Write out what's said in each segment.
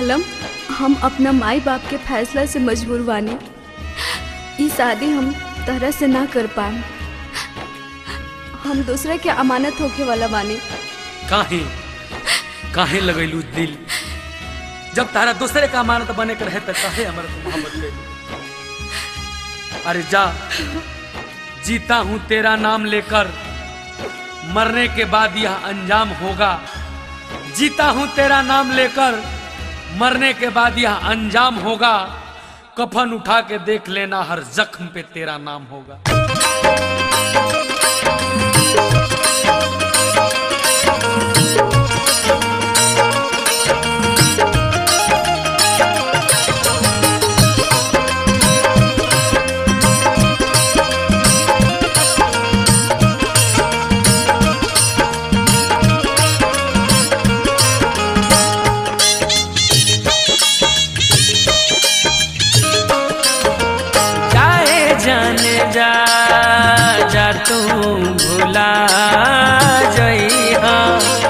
आलम हम अपना माई बाप के फैसला से मजबूर बानी ई शादी हम तरह से ना कर पाए हम दूसरे के अमानत होके वाला बानी काहे काहे लगैलू दिल जब तारा दूसरे का अमानत बने के रहे तो काहे हमारा तू मोहब्बत ले अरे जा जीता हूं तेरा नाम लेकर मरने के बाद यह अंजाम होगा जीता हूं तेरा नाम लेकर मरने के बाद यह अंजाम होगा कफन उठा के देख लेना हर जख्म पे तेरा नाम होगा जाए जाने जा जा तू भुला जइहा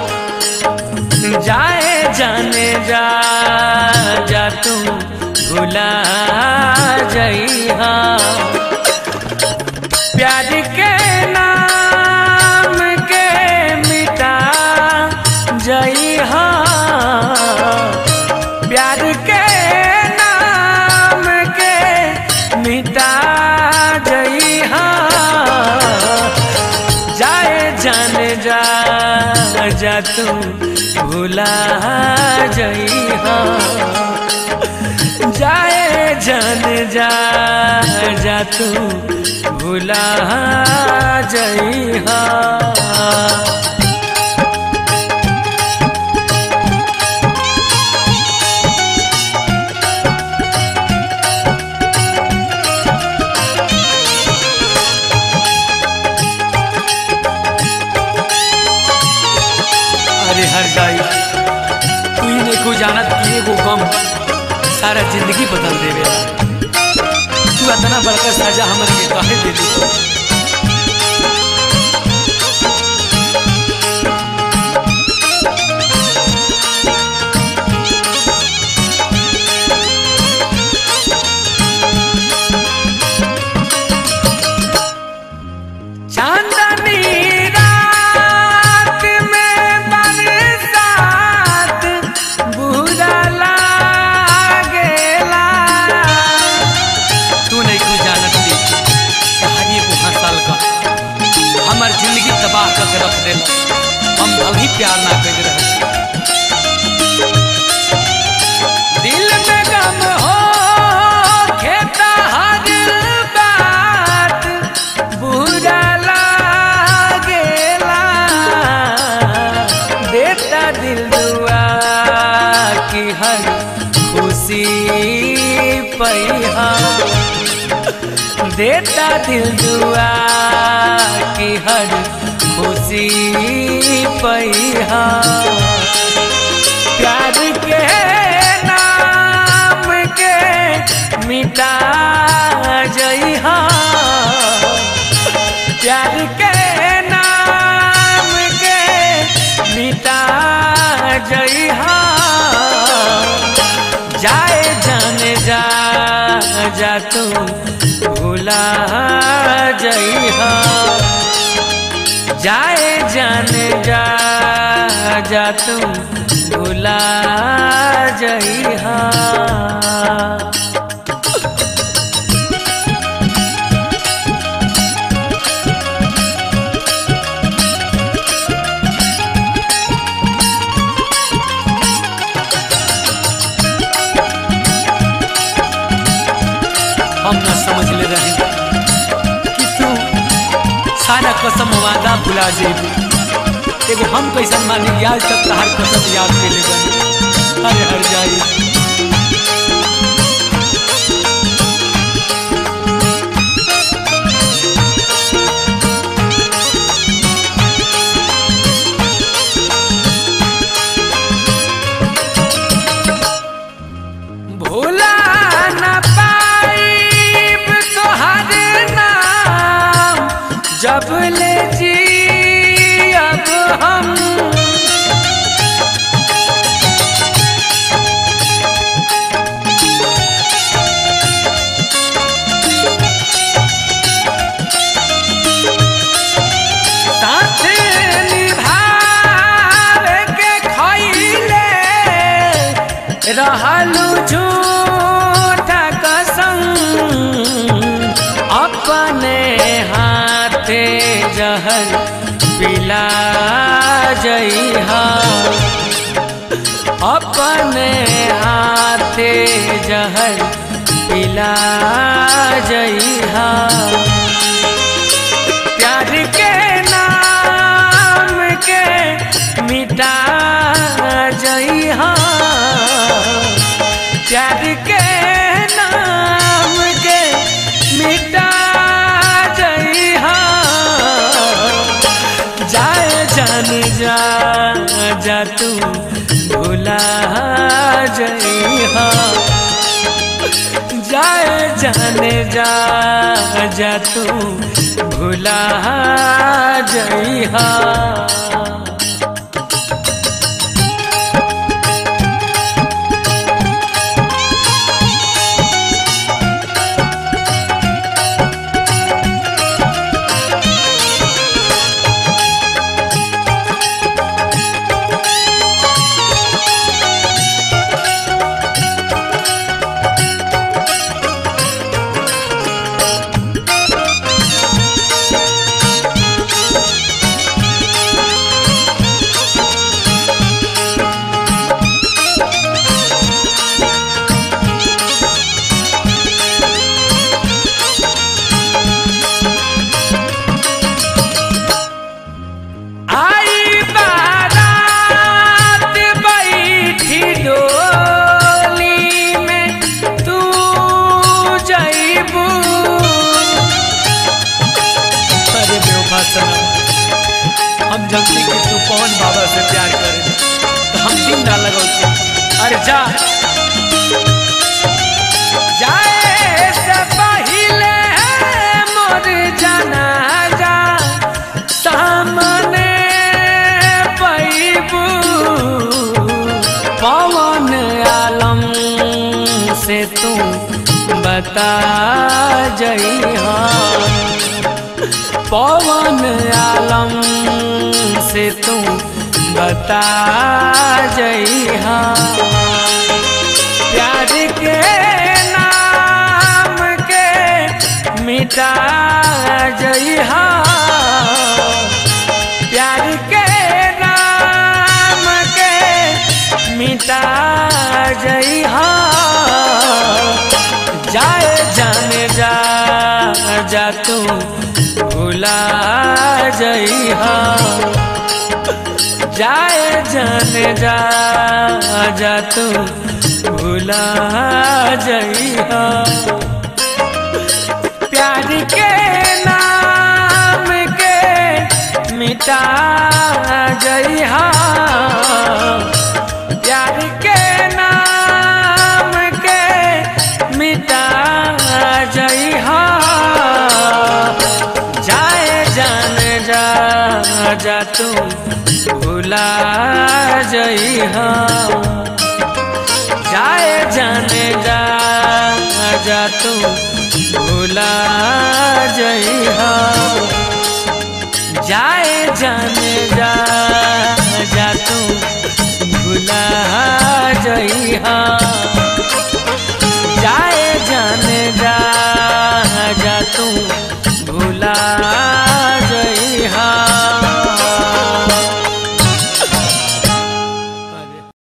जाए जाने जा जा तू भुला जइहा प्यार के नाम के मिटा जइहा प्यार के नाम के मिटा जइहा जाए जाने जा जा तू भुला जइहा जाए जाने जा जा तू भुला जइहा अरे हर जाई तू ही नहीं को जानत कि एगो गम सारा जिंदगी बदल देवे तू इतना बड़का सजा हमर के काहे दे दी चांदनी रात में बरसात बुरा लागेला तू नहीं को जानत थी कहानी को हंसाल का हमर जिंदगी तबाह करके रख दे हम अभी प्यार ना कर रहे दिल में गम हो खेता हर बात बुरा लागेला देता दिल दुआ की हर खुशी पैहा देता दिल दुआ की हर खुशी पैहा प्यार के नाम के मिटा जइहा प्यार के नाम के मिटा जइहा जाए जाने जा जा तू भुला जइहा जाए जाने जा जा तू भुला जइहा हम ना समझ ले रहे कि तू सारा कसम वादा भुला जेबू एगो हम कैसन मानी आज तक तहार कसम याद के ले बनी अरे हर जाई भूला न पाइब तोहर नाम जब ले जी अब हम जइहा अपने हाथे जहर पिला जइहा प्यार के नाम के मिटा जइहा प्यार के नाम के मिटा जइहा जाए जान जा जा तू भुला जइहा जाए जाने जा जा तू भुला जइहा आई बारात बैठी डोली में तू जइबू अरे बेवफा सनम हम जल्दी कि तू पवन बाबा से प्यार करे तो हम दिन ना लगौते अरे जा जाए से पहिले मोर जाना जा सामने पैबू पवन आलम से तू बता जइहा पवन आलम से तू बता जइहा प्यार के नाम के मिटा जइहा प्यार के नाम के मिटा जइहा जाए जाने जा जा तू भुला जइहा जाए जाने जा जा तू भुला जइहा प्यार के नाम के मिटा जइहा प्यार के नाम के मिटा जइहा जाए जान जा जा तू भुला जइहा जाए जाने जा जा तू भुला जइहा जाए जाने जा जा तू भुला जइहा